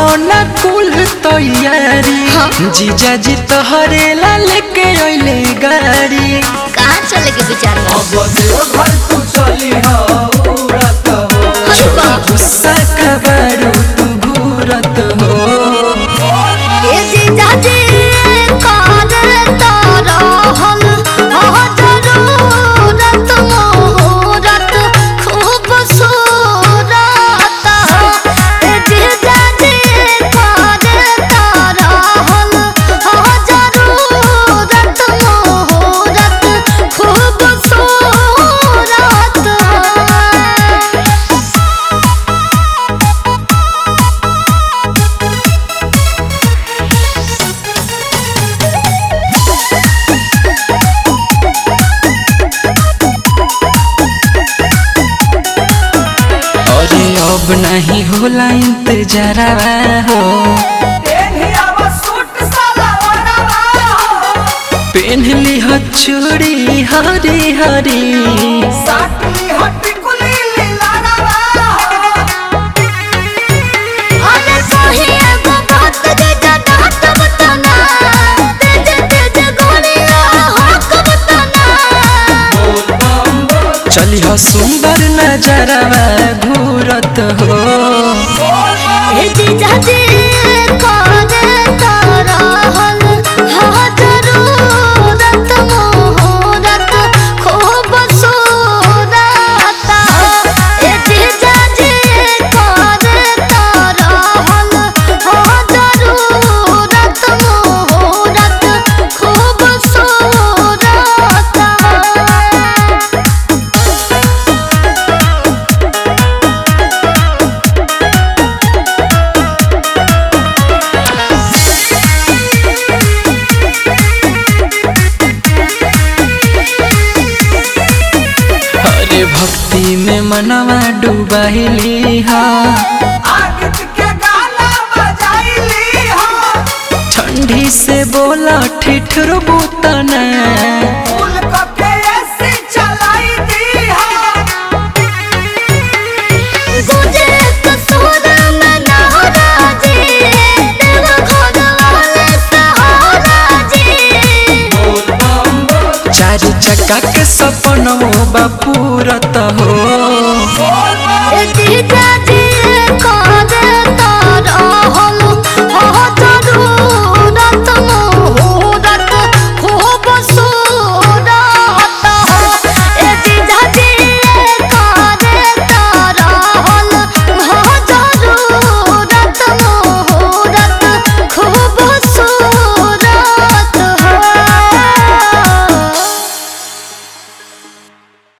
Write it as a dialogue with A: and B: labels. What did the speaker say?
A: न कुल तैयारी जीजा जी तोहरे ला लेके अइले गाड़ी
B: कहाँ चले के विचार बा
C: घर तू चली हो उड़त हो
B: अरे बा
A: गुस्सा का बारू तू घूरत हो
B: ए जीजा जी कादर तारा हम हो जरूरत मोहरत खूब सूरत ए जीजा जी कादर तारा हम हो जरूरत मोहरत खूब सूरत
A: अरे अब नहीं होला इंतजारा हो
C: एनियावा सूट सलवारवा
A: पेन ली हो चूड़ी हरी हरी
C: साटली हट कुली लीलारवा
B: अरे सही एगो बात जे जटात बताना तेज तेज गोलियां हक बताना
C: बोल बम बोल
A: चली हो सुंदर नजरवा घूरत हो
B: ए जीजा जी काने तारा हल हा जरूरत मोहरत खूब सूरत ए जीजा जी काने तारा हल हा जरूरत मोहरत खूब सूरत
A: अरे भक्ति में मनवा डूबाइली हा
C: आगित के गाना बजाइली हो
A: ठंडी से बोला ठिठुर बुतना
C: फूल के ऐसी चलाई दी हो
B: गुजे कसूर में नाराजी देव घर वाले सहारा जी
C: बोल बम बोल
A: चार चक्का के सपनों बा पूरत हो
B: ए जीजा